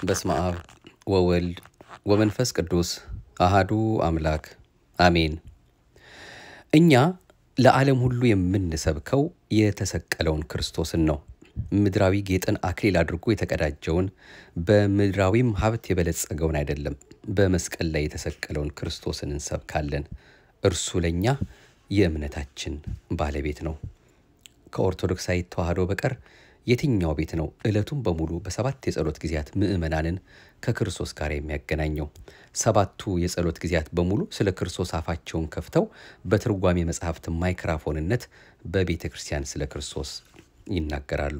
በስመ አብ ወወልድ ወመንፈስ ቅዱስ አሃዱ አምላክ አሜን። እኛ ለዓለም ሁሉ የምንሰብከው የተሰቀለውን ክርስቶስን ነው። ምድራዊ ጌጥን አክሊል አድርጎ የተቀዳጀውን በምድራዊም ሀብት የበለጸገውን አይደለም፣ በመስቀል ላይ የተሰቀለውን ክርስቶስን እንሰብካለን። እርሱ ለእኛ የእምነታችን ባለቤት ነው። ከኦርቶዶክሳዊ ተዋህዶ በቀር የትኛው ቤት ነው ዕለቱን በሙሉ በሰባት የጸሎት ጊዜያት ምዕመናንን ከክርስቶስ ጋር የሚያገናኘው? ሰባቱ የጸሎት ጊዜያት በሙሉ ስለ ክርስቶስ አፋቸውን ከፍተው በትርጓሜ መጽሐፍት ማይክራፎንነት በቤተ ክርስቲያን ስለ ክርስቶስ ይናገራሉ።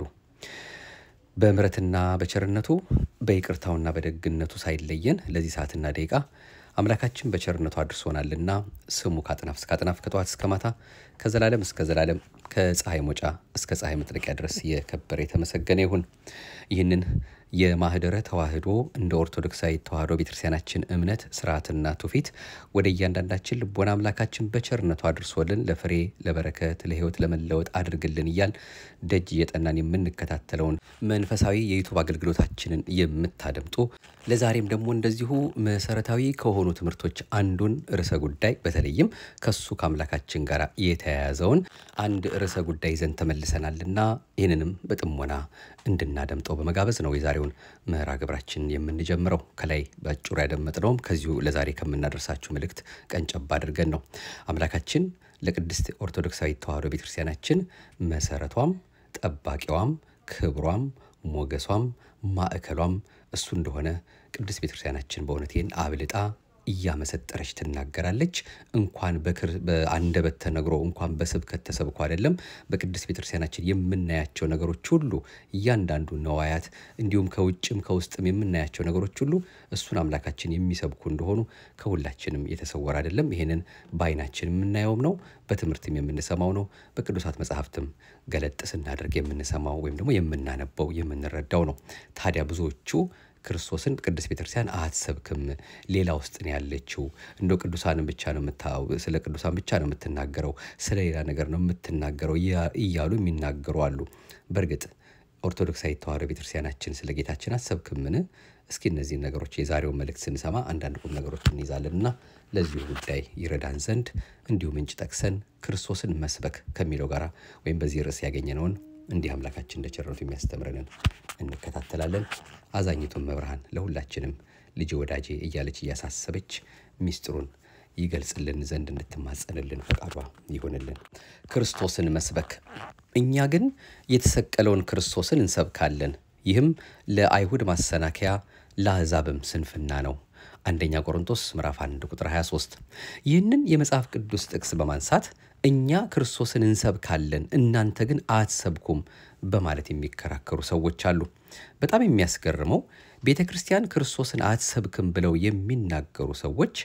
በምሕረትና በቸርነቱ በይቅርታውና በደግነቱ ሳይለየን ለዚህ ሰዓትና ደቂቃ አምላካችን በቸርነቱ አድርሶናልና ስሙ ከአጥናፍ እስከ አጥናፍ ከጠዋት እስከ ማታ ከዘላለም እስከ ዘላለም ከፀሐይ መውጫ እስከ ፀሐይ መጥለቂያ ድረስ የከበረ የተመሰገነ ይሁን። ይህንን የማህደረ ተዋህዶ እንደ ኦርቶዶክሳዊ ተዋህዶ ቤተክርስቲያናችን እምነት ስርዓትና ትውፊት ወደ እያንዳንዳችን ልቦና አምላካችን በቸርነቱ አድርሶልን ለፍሬ ለበረከት ለሕይወት ለመለወጥ አድርግልን እያል ደጅ እየጠናን የምንከታተለውን መንፈሳዊ የዩቱብ አገልግሎታችንን የምታደምጡ ለዛሬም ደግሞ እንደዚሁ መሰረታዊ ከሆኑ ትምህርቶች አንዱን ርዕሰ ጉዳይ በተለይም ከሱ ከአምላካችን ጋር የተያያዘውን አንድ ርዕሰ ጉዳይ ይዘን ተመልሰናልና ይህንንም በጥሞና እንድናደምጠው በመጋበዝ ነው የዛሬውን ምዕራ ግብራችን የምንጀምረው። ከላይ በአጭሩ ያደመጥነውም ከዚሁ ለዛሬ ከምናደርሳችሁ መልእክት ቀንጨባ አድርገን ነው። አምላካችን ለቅድስት ኦርቶዶክሳዊ ተዋህዶ ቤተክርስቲያናችን መሰረቷም ጠባቂዋም ክብሯም ሞገሷም ማዕከሏም እሱ እንደሆነ ቅድስት ቤተክርስቲያናችን በእውነት ይህን አብልጣ እያመሰጠረች ትናገራለች። እንኳን በአንደበት ተነግሮ እንኳን በስብከት ተሰብኮ አይደለም በቅድስት ቤተክርስቲያናችን የምናያቸው ነገሮች ሁሉ እያንዳንዱ ነዋያት፣ እንዲሁም ከውጭም ከውስጥም የምናያቸው ነገሮች ሁሉ እሱን አምላካችን የሚሰብኩ እንደሆኑ ከሁላችንም የተሰወረ አይደለም። ይህንን በዓይናችን የምናየውም ነው፣ በትምህርትም የምንሰማው ነው፣ በቅዱሳት መጽሐፍትም ገለጥ ስናደርግ የምንሰማው ወይም ደግሞ የምናነበው የምንረዳው ነው። ታዲያ ብዙዎቹ ክርስቶስን ቅድስት ቤተክርስቲያን አትሰብክም፣ ሌላ ውስጥ ነው ያለችው። እንደው ቅዱሳንን ብቻ ነው ስለ ቅዱሳን ብቻ ነው የምትናገረው፣ ስለ ሌላ ነገር ነው የምትናገረው እያሉ የሚናገሩ አሉ። በእርግጥ ኦርቶዶክሳዊ ተዋህዶ ቤተክርስቲያናችን ስለ ጌታችን አትሰብክምን? እስኪ እነዚህን ነገሮች የዛሬውን መልእክት ስንሰማ አንዳንድ ቁም ነገሮች እንይዛለን እና ለዚሁ ጉዳይ ይረዳን ዘንድ እንዲሁ ምንጭ ጠቅሰን ክርስቶስን መስበክ ከሚለው ጋር ወይም በዚህ ርዕስ ያገኘነውን እንዲህ አምላካችን እንደ ቸርነቱ የሚያስተምረንን እንከታተላለን። አዛኝቱን መብርሃን ለሁላችንም ልጅ ወዳጄ እያለች እያሳሰበች ሚስጥሩን ይገልጽልን ዘንድ እንድትማጸንልን ፈቃዷ ይሆንልን። ክርስቶስን መስበክ። እኛ ግን የተሰቀለውን ክርስቶስን እንሰብካለን። ይህም ለአይሁድ ማሰናከያ ለአሕዛብም ስንፍና ነው። አንደኛ ቆሮንቶስ ምዕራፍ 1 ቁጥር 23። ይህንን የመጽሐፍ ቅዱስ ጥቅስ በማንሳት እኛ ክርስቶስን እንሰብካለን እናንተ ግን አትሰብኩም በማለት የሚከራከሩ ሰዎች አሉ። በጣም የሚያስገርመው ቤተ ክርስቲያን ክርስቶስን አትሰብክም ብለው የሚናገሩ ሰዎች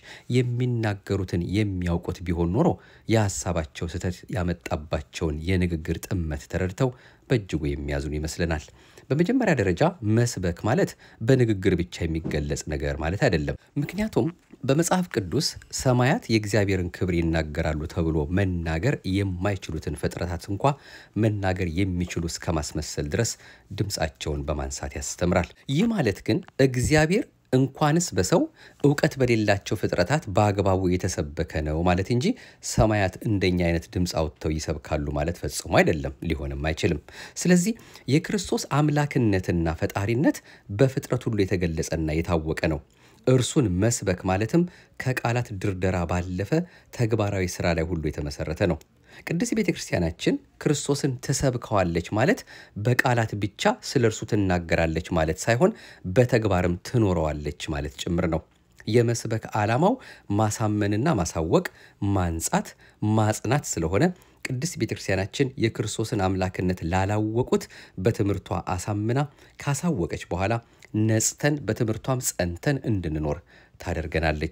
የሚናገሩትን የሚያውቁት ቢሆን ኖሮ የሐሳባቸው ስህተት ያመጣባቸውን የንግግር ጥመት ተረድተው በእጅጉ የሚያዝኑ ይመስለናል። በመጀመሪያ ደረጃ መስበክ ማለት በንግግር ብቻ የሚገለጽ ነገር ማለት አይደለም። ምክንያቱም በመጽሐፍ ቅዱስ ሰማያት የእግዚአብሔርን ክብር ይናገራሉ ተብሎ መናገር የማይችሉትን ፍጥረታት እንኳ መናገር የሚችሉ እስከ ማስመሰል ድረስ ድምፃቸውን በማንሳት ያስተምራል። ይህ ማለት ግን እግዚአብሔር እንኳንስ በሰው እውቀት በሌላቸው ፍጥረታት በአግባቡ የተሰበከ ነው ማለት እንጂ ሰማያት እንደኛ አይነት ድምፅ አውጥተው ይሰብካሉ ማለት ፈጽሞ አይደለም፣ ሊሆንም አይችልም። ስለዚህ የክርስቶስ አምላክነትና ፈጣሪነት በፍጥረት ሁሉ የተገለጸና የታወቀ ነው። እርሱን መስበክ ማለትም ከቃላት ድርደራ ባለፈ ተግባራዊ ስራ ላይ ሁሉ የተመሰረተ ነው። ቅድስት ቤተ ክርስቲያናችን ክርስቶስን ትሰብከዋለች ማለት በቃላት ብቻ ስለ እርሱ ትናገራለች ማለት ሳይሆን በተግባርም ትኖረዋለች ማለት ጭምር ነው። የመስበክ ዓላማው ማሳመንና ማሳወቅ፣ ማንጻት፣ ማጽናት ስለሆነ ቅድስት ቤተ ክርስቲያናችን የክርስቶስን አምላክነት ላላወቁት በትምህርቷ አሳምና ካሳወቀች በኋላ ነጽተን በትምህርቷም ጸንተን እንድንኖር ታደርገናለች።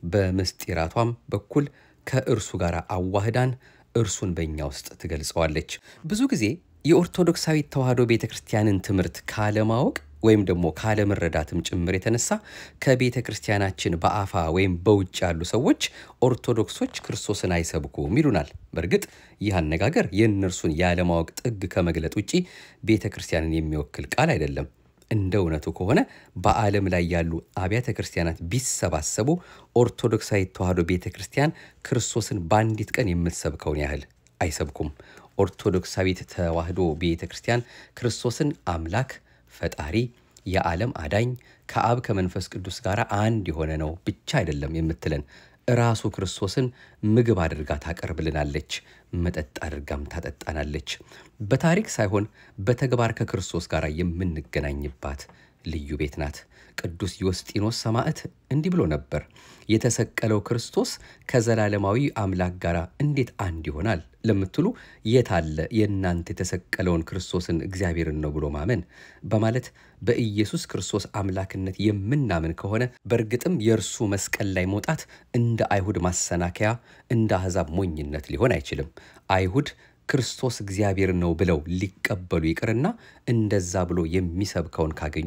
በምስጢራቷም በኩል ከእርሱ ጋር አዋህዳን እርሱን በእኛ ውስጥ ትገልጸዋለች። ብዙ ጊዜ የኦርቶዶክሳዊ ተዋህዶ ቤተ ክርስቲያንን ትምህርት ካለማወቅ ወይም ደግሞ ካለመረዳትም ጭምር የተነሳ ከቤተ ክርስቲያናችን በአፋ ወይም በውጭ ያሉ ሰዎች ኦርቶዶክሶች ክርስቶስን አይሰብኩም ይሉናል። በእርግጥ ይህ አነጋገር የእነርሱን ያለማወቅ ጥግ ከመግለጥ ውጪ ቤተ ክርስቲያንን የሚወክል ቃል አይደለም። እንደ እውነቱ ከሆነ በዓለም ላይ ያሉ አብያተ ክርስቲያናት ቢሰባሰቡ ኦርቶዶክሳዊ ተዋሕዶ ቤተ ክርስቲያን ክርስቶስን በአንዲት ቀን የምትሰብከውን ያህል አይሰብኩም። ኦርቶዶክሳዊት ተዋሕዶ ቤተ ክርስቲያን ክርስቶስን አምላክ ፈጣሪ የዓለም አዳኝ ከአብ ከመንፈስ ቅዱስ ጋር አንድ የሆነ ነው ብቻ አይደለም የምትለን ራሱ ክርስቶስን ምግብ አድርጋ ታቀርብልናለች፣ መጠጥ አድርጋም ታጠጣናለች። በታሪክ ሳይሆን በተግባር ከክርስቶስ ጋር የምንገናኝባት ልዩ ቤት ናት። ቅዱስ ዮስጢኖስ ሰማዕት እንዲህ ብሎ ነበር፣ የተሰቀለው ክርስቶስ ከዘላለማዊ አምላክ ጋር እንዴት አንድ ይሆናል ለምትሉ የት አለ የእናንተ የተሰቀለውን ክርስቶስን እግዚአብሔርን ነው ብሎ ማመን በማለት በኢየሱስ ክርስቶስ አምላክነት የምናምን ከሆነ በእርግጥም የእርሱ መስቀል ላይ መውጣት እንደ አይሁድ ማሰናከያ፣ እንደ አሕዛብ ሞኝነት ሊሆን አይችልም። አይሁድ ክርስቶስ እግዚአብሔር ነው ብለው ሊቀበሉ ይቅርና እንደዛ ብሎ የሚሰብከውን ካገኙ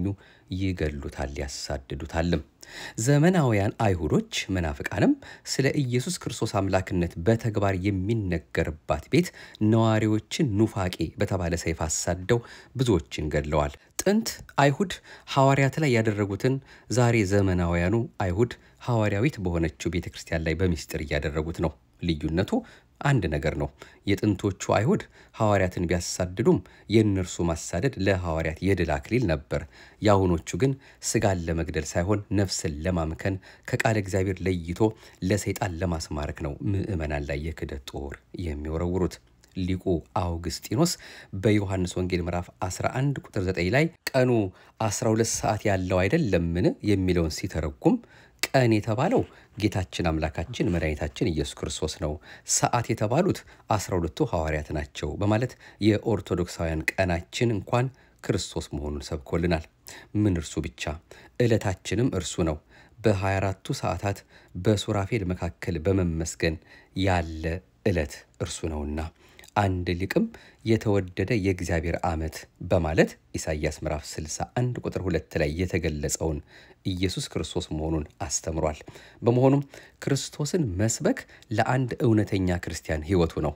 ይገሉታል፣ ያሳድዱታልም። ዘመናውያን አይሁዶች መናፍቃንም ስለ ኢየሱስ ክርስቶስ አምላክነት በተግባር የሚነገርባት ቤት ነዋሪዎችን ኑፋቄ በተባለ ሰይፍ አሳደው ብዙዎችን ገድለዋል። ጥንት አይሁድ ሐዋርያት ላይ ያደረጉትን ዛሬ ዘመናውያኑ አይሁድ ሐዋርያዊት በሆነችው ቤተ ክርስቲያን ላይ በምስጢር እያደረጉት ነው። ልዩነቱ አንድ ነገር ነው። የጥንቶቹ አይሁድ ሐዋርያትን ቢያሳድዱም የእነርሱ ማሳደድ ለሐዋርያት የድል አክሊል ነበር። የአሁኖቹ ግን ስጋን ለመግደል ሳይሆን ነፍስን ለማምከን ከቃለ እግዚአብሔር ለይቶ ለሰይጣን ለማስማረክ ነው ምዕመናን ላይ የክደት ጦር የሚወረውሩት። ሊቁ አውግስጢኖስ በዮሐንስ ወንጌል ምዕራፍ 11 ቁጥር 9 ላይ ቀኑ 12 ሰዓት ያለው አይደለምን የሚለውን ሲተረጉም ቀን የተባለው ጌታችን አምላካችን መድኃኒታችን ኢየሱስ ክርስቶስ ነው። ሰዓት የተባሉት አስራ ሁለቱ ሐዋርያት ናቸው በማለት የኦርቶዶክሳውያን ቀናችን እንኳን ክርስቶስ መሆኑን ሰብኮልናል። ምን እርሱ ብቻ ዕለታችንም እርሱ ነው። በ24ቱ ሰዓታት በሱራፌል መካከል በመመስገን ያለ ዕለት እርሱ ነውና አንድ ሊቅም የተወደደ የእግዚአብሔር ዓመት በማለት ኢሳይያስ ምዕራፍ 61 ቁጥር 2 ላይ የተገለጸውን ኢየሱስ ክርስቶስ መሆኑን አስተምሯል። በመሆኑም ክርስቶስን መስበክ ለአንድ እውነተኛ ክርስቲያን ሕይወቱ ነው።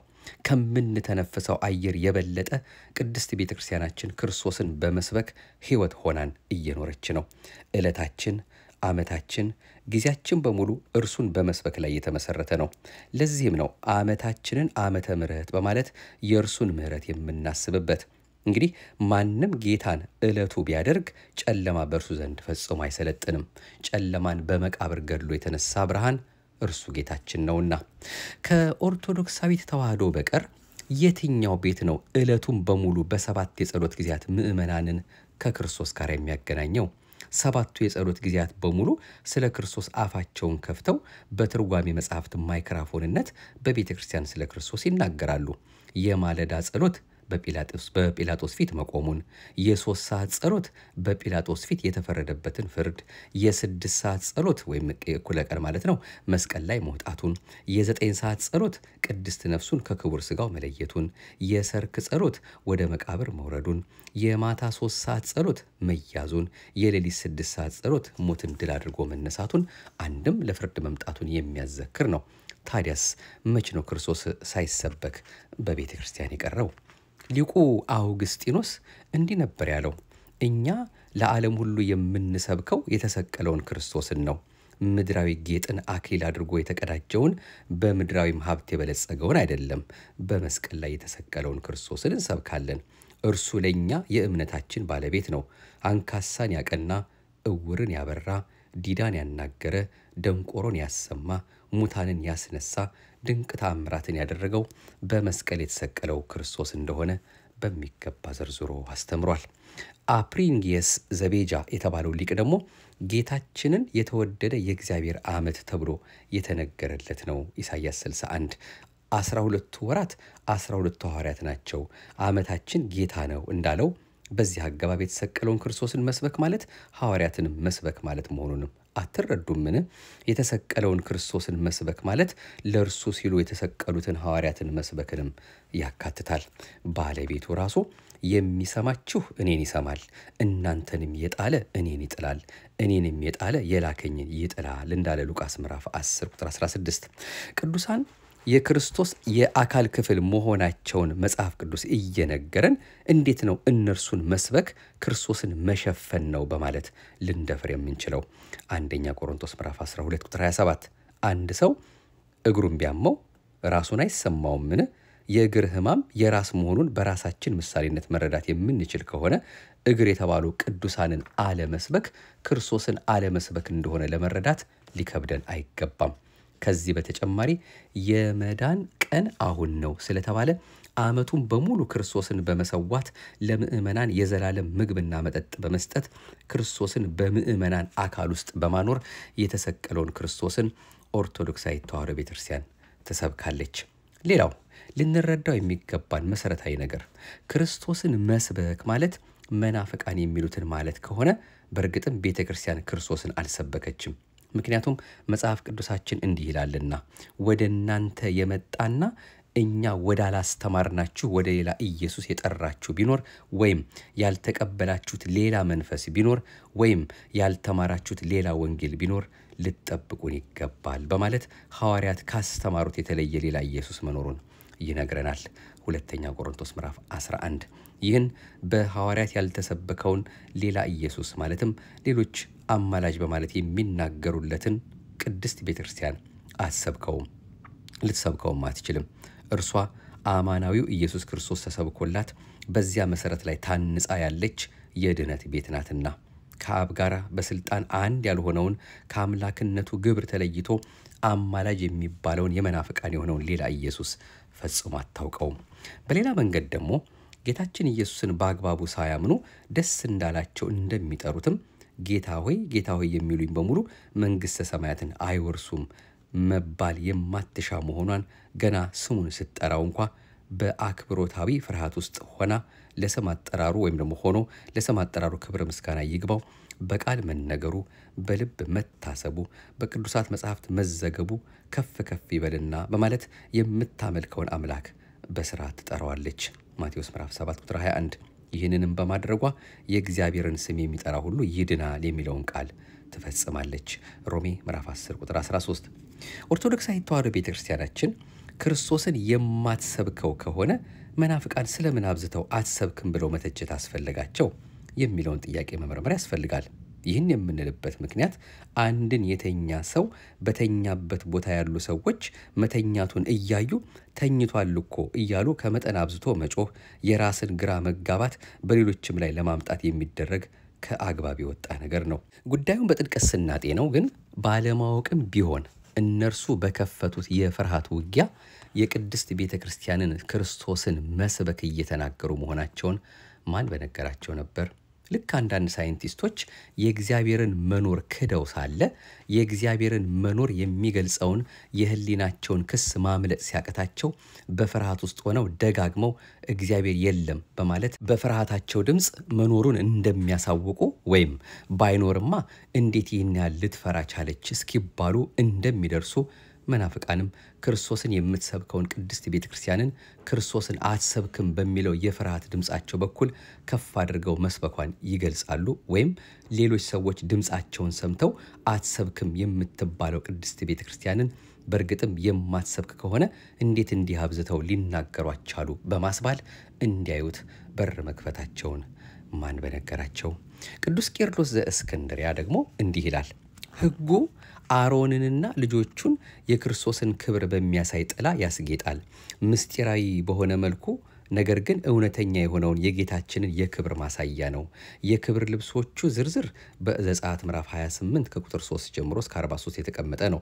ከምንተነፍሰው አየር የበለጠ ቅድስት ቤተ ክርስቲያናችን ክርስቶስን በመስበክ ሕይወት ሆናን እየኖረች ነው። ዕለታችን ዓመታችን ጊዜያችን በሙሉ እርሱን በመስበክ ላይ የተመሰረተ ነው። ለዚህም ነው ዓመታችንን ዓመተ ምሕረት በማለት የእርሱን ምሕረት የምናስብበት። እንግዲህ ማንም ጌታን ዕለቱ ቢያደርግ ጨለማ በእርሱ ዘንድ ፈጽሞ አይሰለጥንም። ጨለማን በመቃብር ገድሎ የተነሳ ብርሃን እርሱ ጌታችን ነውና ከኦርቶዶክሳዊት ተዋሕዶ በቀር የትኛው ቤት ነው ዕለቱን በሙሉ በሰባት የጸሎት ጊዜያት ምዕመናንን ከክርስቶስ ጋር የሚያገናኘው? ሰባቱ የጸሎት ጊዜያት በሙሉ ስለ ክርስቶስ አፋቸውን ከፍተው በትርጓሜ መጽሐፍት ማይክራፎንነት በቤተ ክርስቲያን ስለ ክርስቶስ ይናገራሉ። የማለዳ ጸሎት በጲላጦስ ፊት መቆሙን፣ የሶስት ሰዓት ጸሎት በጲላጦስ ፊት የተፈረደበትን ፍርድ፣ የስድስት ሰዓት ጸሎት ወይም እኩለ ቀን ማለት ነው መስቀል ላይ መውጣቱን፣ የዘጠኝ ሰዓት ጸሎት ቅድስት ነፍሱን ከክቡር ስጋው መለየቱን፣ የሰርክ ጸሎት ወደ መቃብር መውረዱን፣ የማታ ሶስት ሰዓት ጸሎት መያዙን፣ የሌሊት ስድስት ሰዓት ጸሎት ሞትን ድል አድርጎ መነሳቱን፣ አንድም ለፍርድ መምጣቱን የሚያዘክር ነው። ታዲያስ መች ነው ክርስቶስ ሳይሰበክ በቤተ ክርስቲያን የቀረው? ሊቁ አውግስጢኖስ እንዲህ ነበር ያለው፣ እኛ ለዓለም ሁሉ የምንሰብከው የተሰቀለውን ክርስቶስን ነው። ምድራዊ ጌጥን አክሊል አድርጎ የተቀዳጀውን በምድራዊም ሀብት የበለጸገውን አይደለም። በመስቀል ላይ የተሰቀለውን ክርስቶስን እንሰብካለን። እርሱ ለእኛ የእምነታችን ባለቤት ነው። አንካሳን ያቀና፣ እውርን ያበራ፣ ዲዳን ያናገረ፣ ደንቆሮን ያሰማ፣ ሙታንን ያስነሳ፣ ድንቅ ተአምራትን ያደረገው በመስቀል የተሰቀለው ክርስቶስ እንደሆነ በሚገባ ዘርዝሮ አስተምሯል። አፕሪንጊየስ ዘቤጃ የተባለው ሊቅ ደግሞ ጌታችንን የተወደደ የእግዚአብሔር ዓመት ተብሎ የተነገረለት ነው። ኢሳይያስ 61 አስራ ሁለቱ ወራት አስራ ሁለቱ ሐዋርያት ናቸው፣ ዓመታችን ጌታ ነው እንዳለው በዚህ አገባብ የተሰቀለውን ክርስቶስን መስበክ ማለት ሐዋርያትንም መስበክ ማለት መሆኑንም አትረዱምን? የተሰቀለውን ክርስቶስን መስበክ ማለት ለእርሱ ሲሉ የተሰቀሉትን ሐዋርያትን መስበክንም ያካትታል። ባለቤቱ ራሱ የሚሰማችሁ እኔን ይሰማል፣ እናንተንም የጣለ እኔን ይጥላል፣ እኔንም የጣለ የላከኝን ይጥላል እንዳለ ሉቃስ ምዕራፍ 10 ቁጥር 16 ቅዱሳን የክርስቶስ የአካል ክፍል መሆናቸውን መጽሐፍ ቅዱስ እየነገረን እንዴት ነው እነርሱን መስበክ ክርስቶስን መሸፈን ነው በማለት ልንደፍር የምንችለው? አንደኛ ቆሮንቶስ ምዕራፍ 12 ቁጥር 27 አንድ ሰው እግሩን ቢያመው ራሱን አይሰማውምን? የእግር ሕማም የራስ መሆኑን በራሳችን ምሳሌነት መረዳት የምንችል ከሆነ እግር የተባሉ ቅዱሳንን አለመስበክ ክርስቶስን አለመስበክ እንደሆነ ለመረዳት ሊከብደን አይገባም። ከዚህ በተጨማሪ የመዳን ቀን አሁን ነው ስለተባለ ዓመቱን በሙሉ ክርስቶስን በመሰዋት ለምዕመናን የዘላለም ምግብና መጠጥ በመስጠት ክርስቶስን በምዕመናን አካል ውስጥ በማኖር የተሰቀለውን ክርስቶስን ኦርቶዶክሳዊት ተዋሕዶ ቤተክርስቲያን ትሰብካለች። ሌላው ልንረዳው የሚገባን መሰረታዊ ነገር ክርስቶስን መስበክ ማለት መናፍቃን የሚሉትን ማለት ከሆነ በእርግጥም ቤተ ክርስቲያን ክርስቶስን አልሰበከችም። ምክንያቱም መጽሐፍ ቅዱሳችን እንዲህ ይላልና ወደ እናንተ የመጣና እኛ ወዳላስተማርናችሁ ወደ ሌላ ኢየሱስ የጠራችሁ ቢኖር ወይም ያልተቀበላችሁት ሌላ መንፈስ ቢኖር ወይም ያልተማራችሁት ሌላ ወንጌል ቢኖር ልትጠብቁን ይገባል በማለት ሐዋርያት ካስተማሩት የተለየ ሌላ ኢየሱስ መኖሩን ይነግረናል። ሁለተኛ ቆሮንቶስ ምዕራፍ 11 ይህን በሐዋርያት ያልተሰበከውን ሌላ ኢየሱስ ማለትም ሌሎች አማላጅ በማለት የሚናገሩለትን ቅድስት ቤተ ክርስቲያን አትሰብከውም፣ ልትሰብከውም አትችልም። እርሷ አማናዊው ኢየሱስ ክርስቶስ ተሰብኮላት በዚያ መሠረት ላይ ታንጻ ያለች የድኅነት ቤት ናትና ከአብ ጋር በስልጣን አንድ ያልሆነውን ከአምላክነቱ ግብር ተለይቶ አማላጅ የሚባለውን የመናፍቃን የሆነውን ሌላ ኢየሱስ ፈጽሞ አታውቀውም። በሌላ መንገድ ደግሞ ጌታችን ኢየሱስን በአግባቡ ሳያምኑ ደስ እንዳላቸው እንደሚጠሩትም ጌታ ሆይ ጌታ ሆይ የሚሉኝ በሙሉ መንግሥተ ሰማያትን አይወርሱም መባል የማትሻ መሆኗን ገና ስሙን ስትጠራው እንኳ በአክብሮታዊ ፍርሃት ውስጥ ሆና ለስም አጠራሩ ወይም ደግሞ ሆኖ ለስም አጠራሩ ክብረ ምስጋና ይግባው በቃል መነገሩ በልብ መታሰቡ በቅዱሳት መጻሕፍት መዘገቡ ከፍ ከፍ ይበልና በማለት የምታመልከውን አምላክ በስርዓት ትጠራዋለች። ማቴዎስ ምዕራፍ 7 ቁጥር 21 ይህንንም በማድረጓ የእግዚአብሔርን ስም የሚጠራ ሁሉ ይድናል የሚለውን ቃል ትፈጽማለች። ሮሜ ምዕራፍ 10 ቁጥር 13 ኦርቶዶክሳዊት ተዋሕዶ ቤተ ክርስቲያናችን ክርስቶስን የማትሰብከው ከሆነ መናፍቃን ስለምን አብዝተው አትሰብክም ብለው መተቸት አስፈለጋቸው የሚለውን ጥያቄ መመርመር ያስፈልጋል። ይህን የምንልበት ምክንያት አንድን የተኛ ሰው በተኛበት ቦታ ያሉ ሰዎች መተኛቱን እያዩ ተኝቷል እኮ እያሉ ከመጠን አብዝቶ መጮህ፣ የራስን ግራ መጋባት በሌሎችም ላይ ለማምጣት የሚደረግ ከአግባብ የወጣ ነገር ነው። ጉዳዩን በጥልቀት ስናጤነው ግን ባለማወቅም ቢሆን እነርሱ በከፈቱት የፍርሃት ውጊያ የቅድስት ቤተ ክርስቲያንን ክርስቶስን መስበክ እየተናገሩ መሆናቸውን ማን በነገራቸው ነበር? ልክ አንዳንድ ሳይንቲስቶች የእግዚአብሔርን መኖር ክደው ሳለ የእግዚአብሔርን መኖር የሚገልጸውን የሕሊናቸውን ክስ ማምለጥ ሲያቅታቸው በፍርሃት ውስጥ ሆነው ደጋግመው እግዚአብሔር የለም በማለት በፍርሃታቸው ድምፅ መኖሩን እንደሚያሳውቁ ወይም ባይኖርማ እንዴት ይህን ያህል ልትፈራ ቻለች እስኪባሉ እንደሚደርሱ መናፍቃንም ክርስቶስን የምትሰብከውን ቅድስት ቤተ ክርስቲያንን ክርስቶስን አትሰብክም በሚለው የፍርሃት ድምፃቸው በኩል ከፍ አድርገው መስበኳን ይገልጻሉ። ወይም ሌሎች ሰዎች ድምፃቸውን ሰምተው አትሰብክም የምትባለው ቅድስት ቤተ ክርስቲያንን በእርግጥም የማትሰብክ ከሆነ እንዴት እንዲህ አብዝተው ሊናገሯት ቻሉ በማስባል እንዲያዩት በር መክፈታቸውን ማን በነገራቸው? ቅዱስ ቄርሎስ ዘእስክንድሪያ ደግሞ እንዲህ ይላል ሕጉ አሮንንና ልጆቹን የክርስቶስን ክብር በሚያሳይ ጥላ ያስጌጣል። ምስጢራዊ በሆነ መልኩ ነገር ግን እውነተኛ የሆነውን የጌታችንን የክብር ማሳያ ነው። የክብር ልብሶቹ ዝርዝር በዘጸአት ምዕራፍ 28 ከቁጥር 3 ጀምሮ እስከ 43 የተቀመጠ ነው።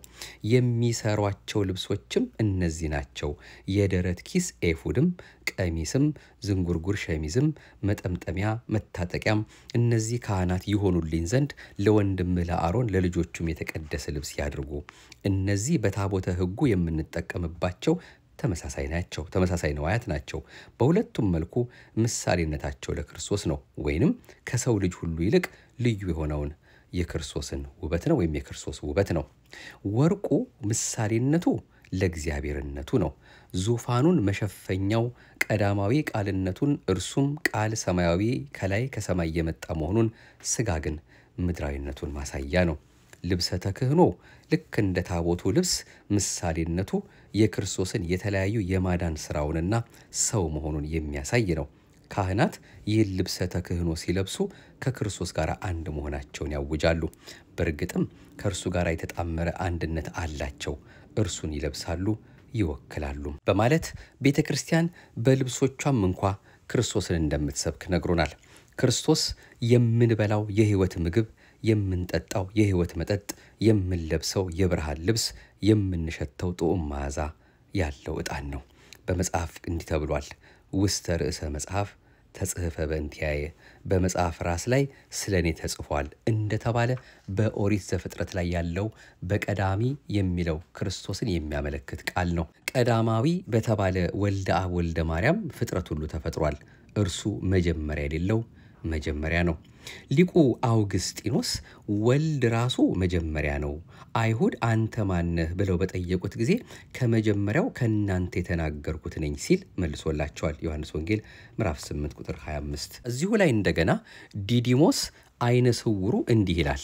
የሚሰሯቸው ልብሶችም እነዚህ ናቸው። የደረት ኪስ ኤፉድም፣ ቀሚስም፣ ዝንጉርጉር ሸሚዝም፣ መጠምጠሚያ፣ መታጠቂያም እነዚህ ካህናት ይሆኑልኝ ዘንድ ለወንድምህ ለአሮን ለልጆቹም የተቀደሰ ልብስ ያድርጉ። እነዚህ በታቦተ ሕጉ የምንጠቀምባቸው ተመሳሳይ ናቸው። ተመሳሳይ ነዋያት ናቸው። በሁለቱም መልኩ ምሳሌነታቸው ለክርስቶስ ነው፣ ወይንም ከሰው ልጅ ሁሉ ይልቅ ልዩ የሆነውን የክርስቶስን ውበት ነው ወይም የክርስቶስ ውበት ነው። ወርቁ ምሳሌነቱ ለእግዚአብሔርነቱ ነው። ዙፋኑን መሸፈኛው ቀዳማዊ ቃልነቱን እርሱም ቃል ሰማያዊ ከላይ ከሰማይ የመጣ መሆኑን ስጋ ግን ምድራዊነቱን ማሳያ ነው። ልብሰ ተክህኖ ልክ እንደ ታቦቱ ልብስ ምሳሌነቱ የክርስቶስን የተለያዩ የማዳን ሥራውንና ሰው መሆኑን የሚያሳይ ነው። ካህናት ይህን ልብሰ ተክህኖ ሲለብሱ ከክርስቶስ ጋር አንድ መሆናቸውን ያውጃሉ። በእርግጥም ከእርሱ ጋር የተጣመረ አንድነት አላቸው። እርሱን ይለብሳሉ፣ ይወክላሉ በማለት ቤተ ክርስቲያን በልብሶቿም እንኳ ክርስቶስን እንደምትሰብክ ነግሮናል። ክርስቶስ የምንበላው የሕይወት ምግብ፣ የምንጠጣው የሕይወት መጠጥ፣ የምንለብሰው የብርሃን ልብስ፣ የምንሸተው ጥዑም መዓዛ ያለው ዕጣን ነው። በመጽሐፍ እንዲህ ተብሏል። ውስተ ርዕሰ መጽሐፍ ተጽሕፈ በእንቲአየ በመጽሐፍ ራስ ላይ ስለ እኔ ተጽፏል እንደተባለ በኦሪት ዘፍጥረት ላይ ያለው በቀዳሚ የሚለው ክርስቶስን የሚያመለክት ቃል ነው። ቀዳማዊ በተባለ ወልደ አብ ወልደ ማርያም ፍጥረት ሁሉ ተፈጥሯል። እርሱ መጀመሪያ የሌለው መጀመሪያ ነው። ሊቁ አውግስጢኖስ ወልድ ራሱ መጀመሪያ ነው፣ አይሁድ አንተ ማነህ ብለው በጠየቁት ጊዜ ከመጀመሪያው ከእናንተ የተናገርኩት ነኝ ሲል መልሶላቸዋል። ዮሐንስ ወንጌል ምዕራፍ 8 ቁጥር 25። እዚሁ ላይ እንደገና ዲዲሞስ አይነ ስውሩ እንዲህ ይላል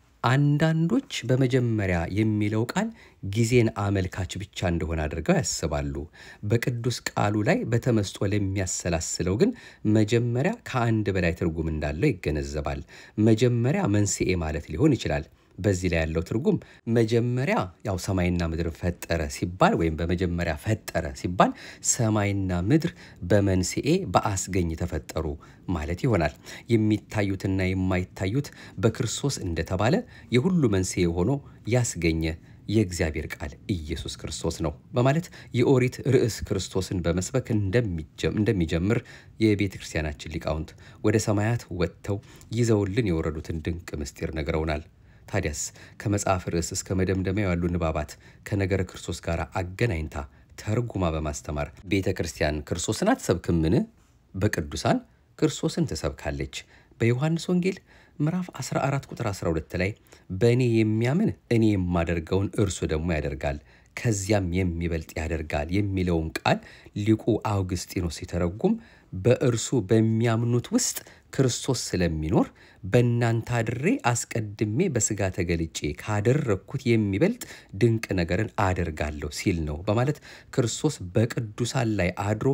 አንዳንዶች በመጀመሪያ የሚለው ቃል ጊዜን አመልካች ብቻ እንደሆነ አድርገው ያስባሉ። በቅዱስ ቃሉ ላይ በተመስጦ ለሚያሰላስለው ግን መጀመሪያ ከአንድ በላይ ትርጉም እንዳለው ይገነዘባል። መጀመሪያ መንስኤ ማለት ሊሆን ይችላል። በዚህ ላይ ያለው ትርጉም መጀመሪያ ያው ሰማይና ምድር ፈጠረ ሲባል ወይም በመጀመሪያ ፈጠረ ሲባል ሰማይና ምድር በመንስኤ በአስገኝ ተፈጠሩ ማለት ይሆናል። የሚታዩትና የማይታዩት በክርስቶስ እንደተባለ የሁሉ መንስኤ ሆኖ ያስገኘ የእግዚአብሔር ቃል ኢየሱስ ክርስቶስ ነው በማለት የኦሪት ርዕስ ክርስቶስን በመስበክ እንደሚጀምር የቤተ ክርስቲያናችን ሊቃውንት ወደ ሰማያት ወጥተው ይዘውልን የወረዱትን ድንቅ ምስጢር ነግረውናል። ታዲያስ ከመጽሐፍ ርዕስ እስከ መደምደሚያው ያሉ ንባባት ከነገረ ክርስቶስ ጋር አገናኝታ ተርጉማ በማስተማር ቤተ ክርስቲያን ክርስቶስን አትሰብክምን? በቅዱሳን ክርስቶስን ትሰብካለች። በዮሐንስ ወንጌል ምዕራፍ 14 ቁጥር 12 ላይ በእኔ የሚያምን እኔ የማደርገውን እርሱ ደግሞ ያደርጋል ከዚያም የሚበልጥ ያደርጋል የሚለውን ቃል ሊቁ አውግስጢኖስ ሲተረጉም በእርሱ በሚያምኑት ውስጥ ክርስቶስ ስለሚኖር በእናንተ አድሬ አስቀድሜ በሥጋ ተገልጬ ካደረግኩት የሚበልጥ ድንቅ ነገርን አደርጋለሁ ሲል ነው በማለት ክርስቶስ በቅዱሳን ላይ አድሮ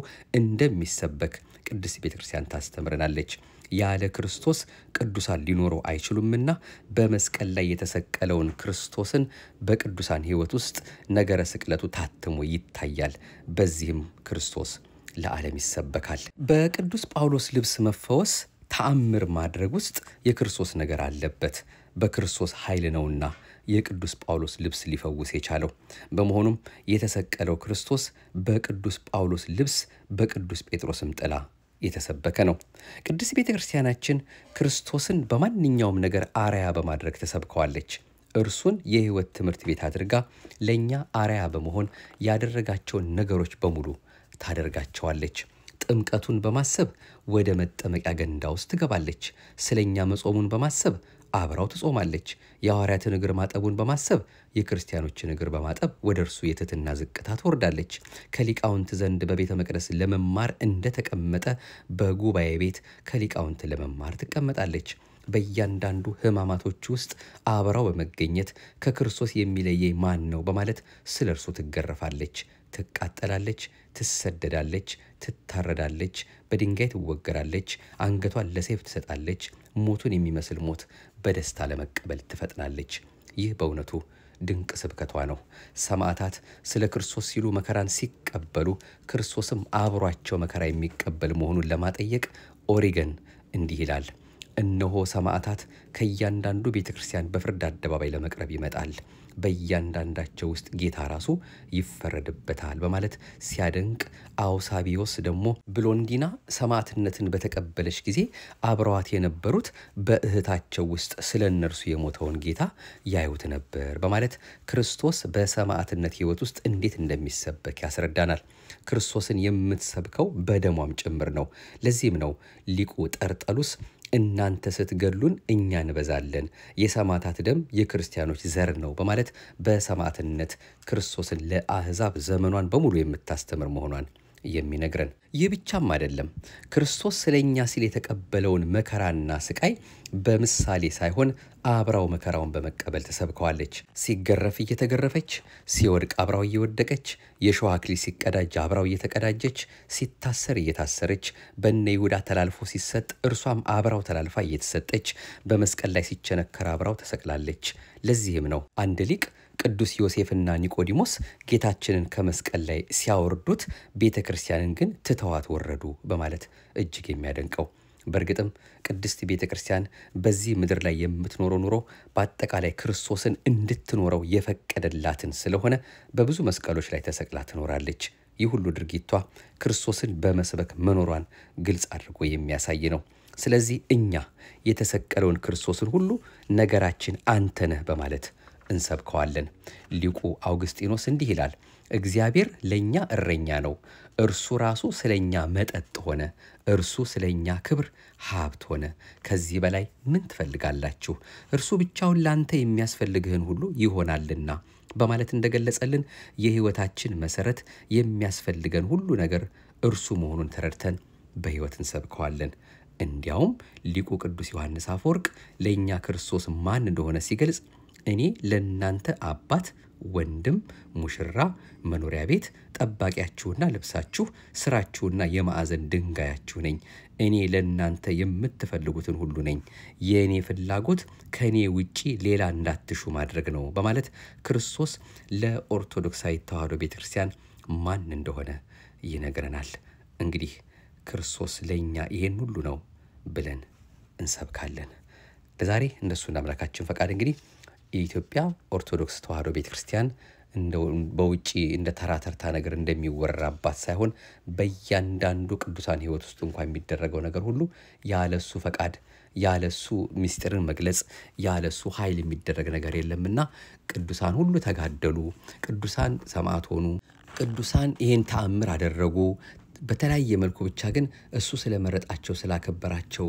እንደሚሰበክ ቅድስት ቤተ ክርስቲያን ታስተምረናለች። ያለ ክርስቶስ ቅዱሳን ሊኖሩ አይችሉምና በመስቀል ላይ የተሰቀለውን ክርስቶስን በቅዱሳን ሕይወት ውስጥ ነገረ ስቅለቱ ታትሞ ይታያል። በዚህም ክርስቶስ ለዓለም ይሰበካል። በቅዱስ ጳውሎስ ልብስ መፈወስ ተአምር ማድረግ ውስጥ የክርስቶስ ነገር አለበት። በክርስቶስ ኃይል ነውና የቅዱስ ጳውሎስ ልብስ ሊፈውስ የቻለው። በመሆኑም የተሰቀለው ክርስቶስ በቅዱስ ጳውሎስ ልብስ በቅዱስ ጴጥሮስም ጥላ የተሰበከ ነው። ቅድስት ቤተ ክርስቲያናችን ክርስቶስን በማንኛውም ነገር አርያ በማድረግ ተሰብከዋለች። እርሱን የሕይወት ትምህርት ቤት አድርጋ ለእኛ አርያ በመሆን ያደረጋቸውን ነገሮች በሙሉ ታደርጋቸዋለች። ጥምቀቱን በማሰብ ወደ መጠመቂያ ገንዳ ውስጥ ትገባለች። ስለ እኛ መጾሙን በማሰብ አብራው ትጾማለች። የሐዋርያትን እግር ማጠቡን በማሰብ የክርስቲያኖችን እግር በማጠብ ወደ እርሱ የትሕትና ዝቅታ ትወርዳለች። ከሊቃውንት ዘንድ በቤተ መቅደስ ለመማር እንደተቀመጠ በጉባኤ ቤት ከሊቃውንት ለመማር ትቀመጣለች። በእያንዳንዱ ሕማማቶች ውስጥ አብራው በመገኘት ከክርስቶስ የሚለየኝ ማን ነው በማለት ስለ እርሱ ትገረፋለች፣ ትቃጠላለች፣ ትሰደዳለች፣ ትታረዳለች፣ በድንጋይ ትወገራለች፣ አንገቷን ለሰይፍ ትሰጣለች፣ ሞቱን የሚመስል ሞት በደስታ ለመቀበል ትፈጥናለች። ይህ በእውነቱ ድንቅ ስብከቷ ነው። ሰማዕታት ስለ ክርስቶስ ሲሉ መከራን ሲቀበሉ ክርስቶስም አብሯቸው መከራ የሚቀበል መሆኑን ለማጠየቅ ኦሪገን እንዲህ ይላል። እነሆ ሰማዕታት ከእያንዳንዱ ቤተ ክርስቲያን በፍርድ አደባባይ ለመቅረብ ይመጣል፣ በእያንዳንዳቸው ውስጥ ጌታ ራሱ ይፈረድበታል በማለት ሲያደንቅ፣ አውሳቢዮስ ደግሞ ብሎንዲና ሰማዕትነትን በተቀበለች ጊዜ አብረዋት የነበሩት በእህታቸው ውስጥ ስለ እነርሱ የሞተውን ጌታ ያዩት ነበር በማለት ክርስቶስ በሰማዕትነት ሕይወት ውስጥ እንዴት እንደሚሰበክ ያስረዳናል። ክርስቶስን የምትሰብከው በደሟም ጭምር ነው። ለዚህም ነው ሊቁ ጠርጠሉስ እናንተ ስትገሉን እኛ እንበዛለን፣ የሰማዕታት ደም የክርስቲያኖች ዘር ነው በማለት በሰማዕትነት ክርስቶስን ለአሕዛብ ዘመኗን በሙሉ የምታስተምር መሆኗን የሚነግረን። ይህ ብቻም አይደለም። ክርስቶስ ስለ እኛ ሲል የተቀበለውን መከራና ስቃይ በምሳሌ ሳይሆን አብራው መከራውን በመቀበል ተሰብከዋለች። ሲገረፍ እየተገረፈች፣ ሲወድቅ አብራው እየወደቀች፣ የሾህ አክሊል ሲቀዳጅ አብራው እየተቀዳጀች፣ ሲታሰር እየታሰረች፣ በነ ይሁዳ ተላልፎ ሲሰጥ እርሷም አብራው ተላልፋ እየተሰጠች፣ በመስቀል ላይ ሲቸነከር አብራው ተሰቅላለች። ለዚህም ነው አንድ ሊቅ ቅዱስ ዮሴፍና ኒቆዲሞስ ጌታችንን ከመስቀል ላይ ሲያወርዱት ቤተ ክርስቲያንን ግን ትተዋት ወረዱ በማለት እጅግ የሚያደንቀው። በእርግጥም ቅድስት ቤተ ክርስቲያን በዚህ ምድር ላይ የምትኖረው ኑሮ በአጠቃላይ ክርስቶስን እንድትኖረው የፈቀደላትን ስለሆነ በብዙ መስቀሎች ላይ ተሰቅላ ትኖራለች። ይህ ሁሉ ድርጊቷ ክርስቶስን በመስበክ መኖሯን ግልጽ አድርጎ የሚያሳይ ነው። ስለዚህ እኛ የተሰቀለውን ክርስቶስን ሁሉ ነገራችን አንተ ነህ በማለት እንሰብከዋለን። ሊቁ አውግስጢኖስ እንዲህ ይላል፣ እግዚአብሔር ለእኛ እረኛ ነው፣ እርሱ ራሱ ስለ እኛ መጠጥ ሆነ፣ እርሱ ስለ እኛ ክብር ሀብት ሆነ። ከዚህ በላይ ምን ትፈልጋላችሁ? እርሱ ብቻውን ለአንተ የሚያስፈልግህን ሁሉ ይሆናልና በማለት እንደገለጸልን የሕይወታችን መሰረት የሚያስፈልገን ሁሉ ነገር እርሱ መሆኑን ተረድተን በሕይወት እንሰብከዋለን። እንዲያውም ሊቁ ቅዱስ ዮሐንስ አፈወርቅ ለእኛ ክርስቶስ ማን እንደሆነ ሲገልጽ እኔ ለእናንተ አባት፣ ወንድም፣ ሙሽራ፣ መኖሪያ ቤት፣ ጠባቂያችሁና ልብሳችሁ፣ ስራችሁና የማዕዘን ድንጋያችሁ ነኝ። እኔ ለእናንተ የምትፈልጉትን ሁሉ ነኝ። የእኔ ፍላጎት ከእኔ ውጪ ሌላ እንዳትሹ ማድረግ ነው በማለት ክርስቶስ ለኦርቶዶክሳዊ ተዋሕዶ ቤተ ክርስቲያን ማን እንደሆነ ይነግረናል። እንግዲህ ክርስቶስ ለእኛ ይሄን ሁሉ ነው ብለን እንሰብካለን። ለዛሬ እንደሱ እንደ አምላካችን ፈቃድ እንግዲህ የኢትዮጵያ ኦርቶዶክስ ተዋሕዶ ቤተ ክርስቲያን በውጭ እንደ ተራ ተርታ ነገር እንደሚወራባት ሳይሆን በእያንዳንዱ ቅዱሳን ሕይወት ውስጥ እንኳ የሚደረገው ነገር ሁሉ ያለሱ ፈቃድ ያለሱ ምስጢርን መግለጽ ያለሱ ኃይል የሚደረግ ነገር የለምና ቅዱሳን ሁሉ ተጋደሉ፣ ቅዱሳን ሰማዕት ሆኑ፣ ቅዱሳን ይህን ተአምር አደረጉ በተለያየ መልኩ ብቻ ግን እሱ ስለመረጣቸው፣ ስላከበራቸው፣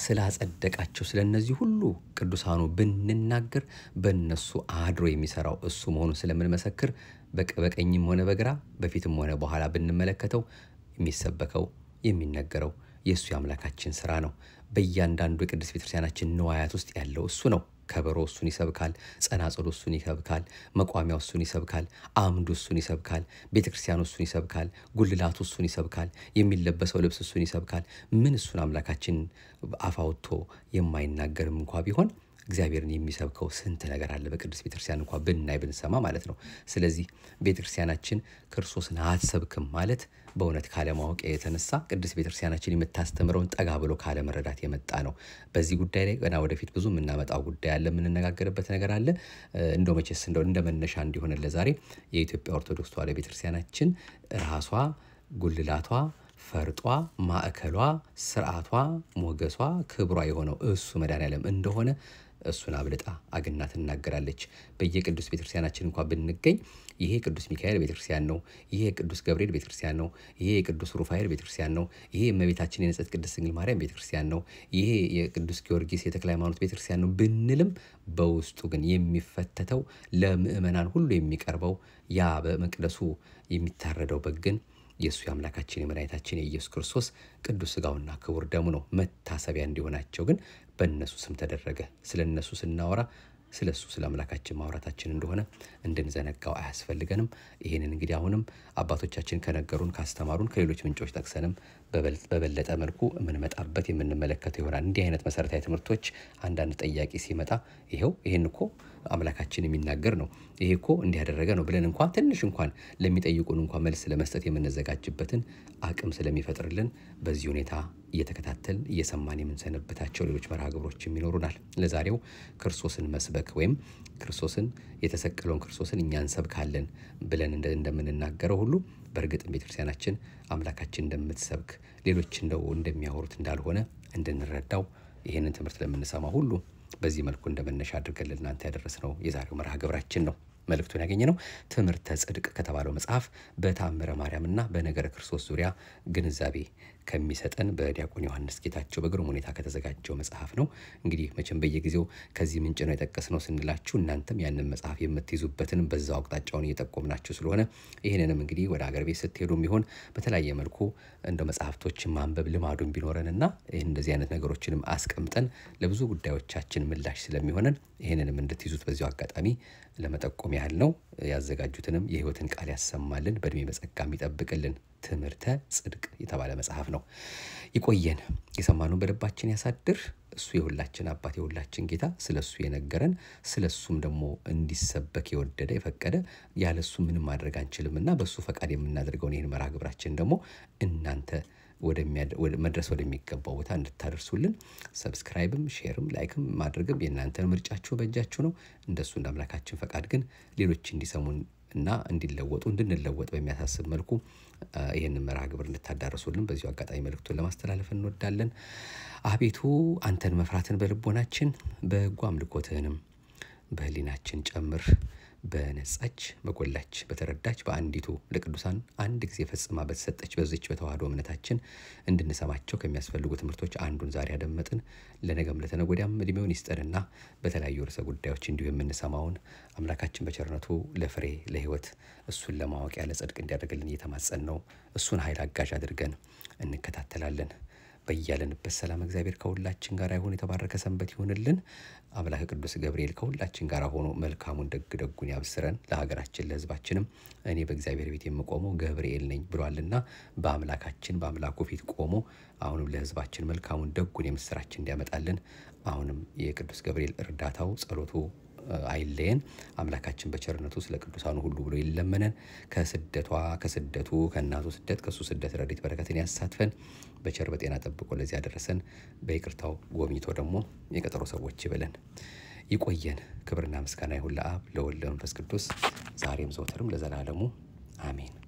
ስላጸደቃቸው ስለ እነዚህ ሁሉ ቅዱሳኑ ብንናገር በእነሱ አድሮ የሚሰራው እሱ መሆኑን ስለምንመሰክር በቀኝም ሆነ በግራ በፊትም ሆነ በኋላ ብንመለከተው የሚሰበከው የሚነገረው የእሱ የአምላካችን ስራ ነው። በእያንዳንዱ የቅድስት ቤተክርስቲያናችን ንዋያት ውስጥ ያለው እሱ ነው። ከበሮ እሱን ይሰብካል። ጸናጽሉ እሱን ይሰብካል። መቋሚያው እሱን ይሰብካል። አምዱ እሱን ይሰብካል። ቤተ ክርስቲያኑ እሱን ይሰብካል። ጉልላቱ እሱን ይሰብካል። የሚለበሰው ልብስ እሱን ይሰብካል። ምን እሱን አምላካችን አፋውቶ የማይናገርም እንኳ ቢሆን እግዚአብሔርን የሚሰብከው ስንት ነገር አለ በቅዱስ ቤተክርስቲያን እንኳ ብናይ ብንሰማ ማለት ነው። ስለዚህ ቤተክርስቲያናችን ክርስቶስን አትሰብክም ማለት በእውነት ካለማወቅ የተነሳ ቅዱስ ቤተክርስቲያናችን የምታስተምረውን ጠጋ ብሎ ካለመረዳት የመጣ ነው። በዚህ ጉዳይ ላይ ገና ወደፊት ብዙ የምናመጣው ጉዳይ አለ፣ የምንነጋገርበት ነገር አለ። እንደው መቼስ እንደው እንደ መነሻ እንዲሆን ለዛሬ የኢትዮጵያ ኦርቶዶክስ ተዋሕዶ ቤተክርስቲያናችን ራሷ ጉልላቷ ፈርጧ፣ ማዕከሏ፣ ስርዓቷ፣ ሞገሷ፣ ክብሯ የሆነው እሱ መድኃኔዓለም እንደሆነ እሱን አብልጣ አግና ትናገራለች። በየቅዱስ ቤተክርስቲያናችን እንኳ ብንገኝ ይሄ የቅዱስ ሚካኤል ቤተክርስቲያን ነው፣ ይሄ የቅዱስ ገብርኤል ቤተክርስቲያን ነው፣ ይሄ የቅዱስ ሩፋኤል ቤተክርስቲያን ነው፣ ይሄ የእመቤታችን የንጽሕት ቅድስት ድንግል ማርያም ቤተክርስቲያን ነው፣ ይሄ የቅዱስ ጊዮርጊስ የተክለ ሃይማኖት ቤተክርስቲያን ነው ብንልም በውስጡ ግን የሚፈተተው ለምእመናን ሁሉ የሚቀርበው ያ በመቅደሱ የሚታረደው በግ ግን የእሱ የአምላካችን የመድኃኒታችን የኢየሱስ ክርስቶስ ቅዱስ ሥጋውና ክቡር ደሙ ነው። መታሰቢያ እንዲሆናቸው ግን በእነሱ ስም ተደረገ። ስለ እነሱ ስናወራ ስለ እሱ ስለ አምላካችን ማውራታችን እንደሆነ እንድንዘነጋው አያስፈልገንም። ይህንን እንግዲህ አሁንም አባቶቻችን ከነገሩን ካስተማሩን ከሌሎች ምንጮች ጠቅሰንም በበለጠ መልኩ የምንመጣበት የምንመለከተው ይሆናል። እንዲህ አይነት መሰረታዊ ትምህርቶች አንዳንድ ጠያቂ ሲመጣ ይኸው ይህን እኮ አምላካችን የሚናገር ነው ይሄ እኮ እንዲያደረገ ነው ብለን እንኳን ትንሽ እንኳን ለሚጠይቁን እንኳን መልስ ለመስጠት የምንዘጋጅበትን አቅም ስለሚፈጥርልን በዚህ ሁኔታ እየተከታተልን እየሰማን የምንሰነበታቸው ሌሎች መርሃ ግብሮችም ይኖሩናል። ለዛሬው ክርስቶስን መስበክ ወይም ክርስቶስን የተሰቀለውን ክርስቶስን እኛ እንሰብካለን ብለን እንደምንናገረው ሁሉ በእርግጥም ቤተክርስቲያናችን አምላካችን እንደምትሰብክ ሌሎች እንደው እንደሚያወሩት እንዳልሆነ እንድንረዳው ይህንን ትምህርት ለምንሰማ ሁሉ በዚህ መልኩ እንደ መነሻ አድርገን ለእናንተ ያደረስነው የዛሬው መርሃ ግብራችን ነው። መልእክቱን ያገኘ ነው ትምህርተ ጽድቅ ከተባለው መጽሐፍ በታምረ ማርያምና በነገረ ክርስቶስ ዙሪያ ግንዛቤ ከሚሰጠን በዲያቆን ዮሐንስ ጌታቸው በግሩም ሁኔታ ከተዘጋጀው መጽሐፍ ነው። እንግዲህ መቼም በየጊዜው ከዚህ ምንጭ ነው የጠቀስነው ስንላችሁ እናንተም ያንን መጽሐፍ የምትይዙበትን በዛው አቅጣጫውን እየጠቆምናችሁ ስለሆነ ይህንንም እንግዲህ ወደ አገር ቤት ስትሄዱ የሚሆን በተለያየ መልኩ እንደ መጽሐፍቶችን ማንበብ ልማዱን ቢኖረንና ይህን እንደዚህ አይነት ነገሮችንም አስቀምጠን ለብዙ ጉዳዮቻችን ምላሽ ስለሚሆነን ይህንንም እንድትይዙት በዚሁ አጋጣሚ ለመጠቆም ያህል ነው። ያዘጋጁትንም የሕይወትን ቃል ያሰማልን፣ በእድሜ በጸጋ የሚጠብቅልን ትምህርተ ጽድቅ የተባለ መጽሐፍ ነው። ይቆየን፣ የሰማነውን በልባችን ያሳድር። እሱ የሁላችን አባት የሁላችን ጌታ ስለ እሱ የነገረን ስለ እሱም ደግሞ እንዲሰበክ የወደደ የፈቀደ ያለ እሱ ምንም ማድረግ አንችልም እና በእሱ ፈቃድ የምናደርገውን ይህን መርሃ ግብራችን ደግሞ እናንተ መድረስ ወደሚገባው ቦታ እንድታደርሱልን ሰብስክራይብም ሼርም ላይክም ማድረግም የእናንተን ምርጫችሁ በእጃችሁ ነው። እንደሱ እንደ አምላካችን ፈቃድ ግን ሌሎች እንዲሰሙን እና እንዲለወጡ እንድንለወጥ በሚያሳስብ መልኩ ይህንን መርሃ ግብር እንድታዳረሱልን በዚሁ አጋጣሚ መልእክቱን ለማስተላለፍ እንወዳለን። አቤቱ አንተን መፍራትን በልቦናችን በጎ አምልኮትህንም በህሊናችን ጨምር። በነጻች በጎላች በተረዳች በአንዲቱ ለቅዱሳን አንድ ጊዜ ፈጽማ በተሰጠች በዚች በተዋህዶ እምነታችን እንድንሰማቸው ከሚያስፈልጉ ትምህርቶች አንዱን ዛሬ ያደመጥን ለነገም ለተነገ ወዲያም እድሜውን ይስጠንና በተለያዩ ርዕሰ ጉዳዮች እንዲሁ የምንሰማውን አምላካችን በቸርነቱ ለፍሬ ለህይወት እሱን ለማወቅ ያለ ጽድቅ እንዲያደርግልን እየተማጸን ነው። እሱን ኃይል አጋዥ አድርገን እንከታተላለን። በያለንበት ሰላም እግዚአብሔር ከሁላችን ጋር ይሁን። የተባረከ ሰንበት ይሁንልን። አምላክ ቅዱስ ገብርኤል ከሁላችን ጋር ሆኖ መልካሙን ደግ ደጉን ያብስረን። ለሀገራችን ለሕዝባችንም እኔ በእግዚአብሔር ቤት የምቆመው ገብርኤል ነኝ ብሏልና በአምላካችን በአምላኩ ፊት ቆሞ አሁንም ለሕዝባችን መልካሙን ደጉን የምስራችን እንዲያመጣልን አሁንም የቅዱስ ገብርኤል እርዳታው ጸሎቱ አይለየን። አምላካችን በቸርነቱ ስለ ቅዱሳኑ ሁሉ ብሎ ይለመነን። ከስደቷ ከስደቱ ከእናቱ ስደት ከእሱ ስደት ረድኤት በረከትን ያሳትፈን። በቸር በጤና ጠብቆ ለዚህ ያደረሰን በይቅርታው ጎብኝቶ ደግሞ የቀጠሮ ሰዎች ይበለን። ይቆየን። ክብርና ምስጋና ይሁን ለአብ ለወልድ ለመንፈስ ቅዱስ ዛሬም ዘወትርም ለዘላለሙ አሜን።